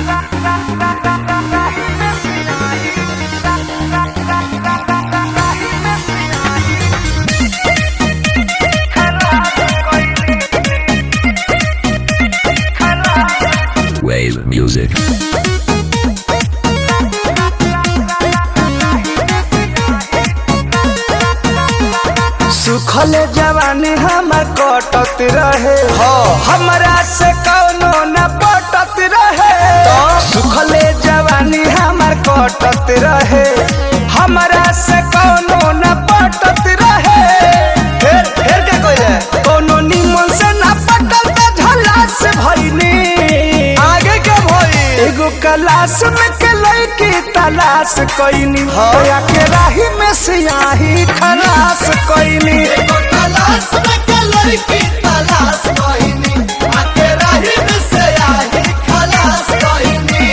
Wave music. सुखल जवानी हमर कटत रहे हमरा से कौनो न पटत रहे सुखल जवानी हमर कटत रहे हमरा से कौनो न पटत रहे फिर फिर क्या कइले कौनो निमन से न पटल त झला से भइनी आगे के भई एगो क्लास में के लड़की तलाश कइनी होया के राही में सियाही खलास कइनी तलाश में के लड़की तलाश कहिनी आके राही में से आई खलास कहिनी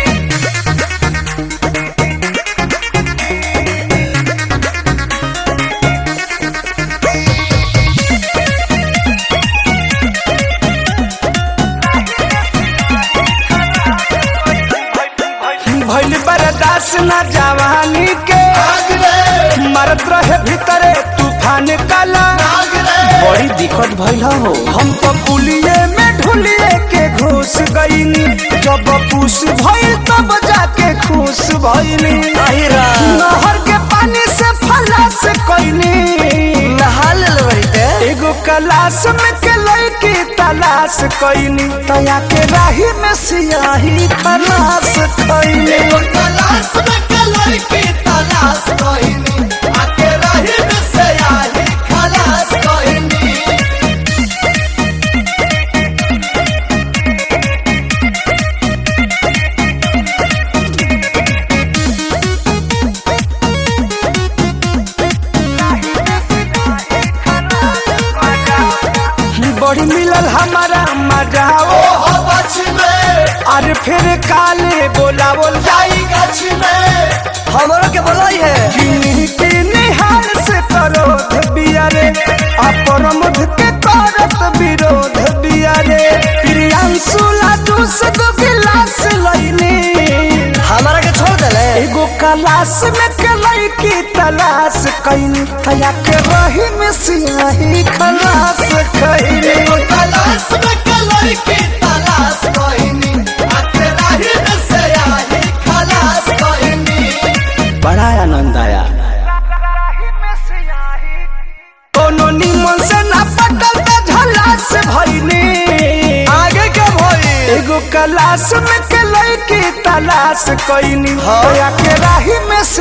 भइल बर्दाश्त न जवानी के आग रे मरत रहे भीतरे तूफान काला आग रे बड़ी दिक्कत भइल हो हम तो पुलिये में ढुलिए के घुस गईनी जब पूस भइल तब जाके खुश भइनी नहर के पानी से फलास कईनी नहा लेते एगो कलाश में के लड़की तलाश कईनी तया के राही में सियाही खलास कईनी एगो तलाश में के लड़की तलाश कहिनी आके राही में से आई खलास कहिनी बड़ी मिलल हमारा मजाओ ओहो बच में अरे फिर काले बोलावल जाई गछ में हमरो के बोलाई है किन्हीं के निहार से करोध बियारे अपरमध के करत विरोध बियारे प्रियांशु लाडू से दो गिलास लईनी हमारा के छोड़ देले एगो कलाश में के लड़की तलाश कईनी तया के रही में सियाही खलास कईनी एगो तलाश में के लड़की तलाश कहिनी आके राही में से आई खलास कहिनी बड़ा आनंद आया कोनो निमन से ना पटल त झला से भइनी आगे के भई एगो कलाश में के लड़की तलाश कइनी होया के राही में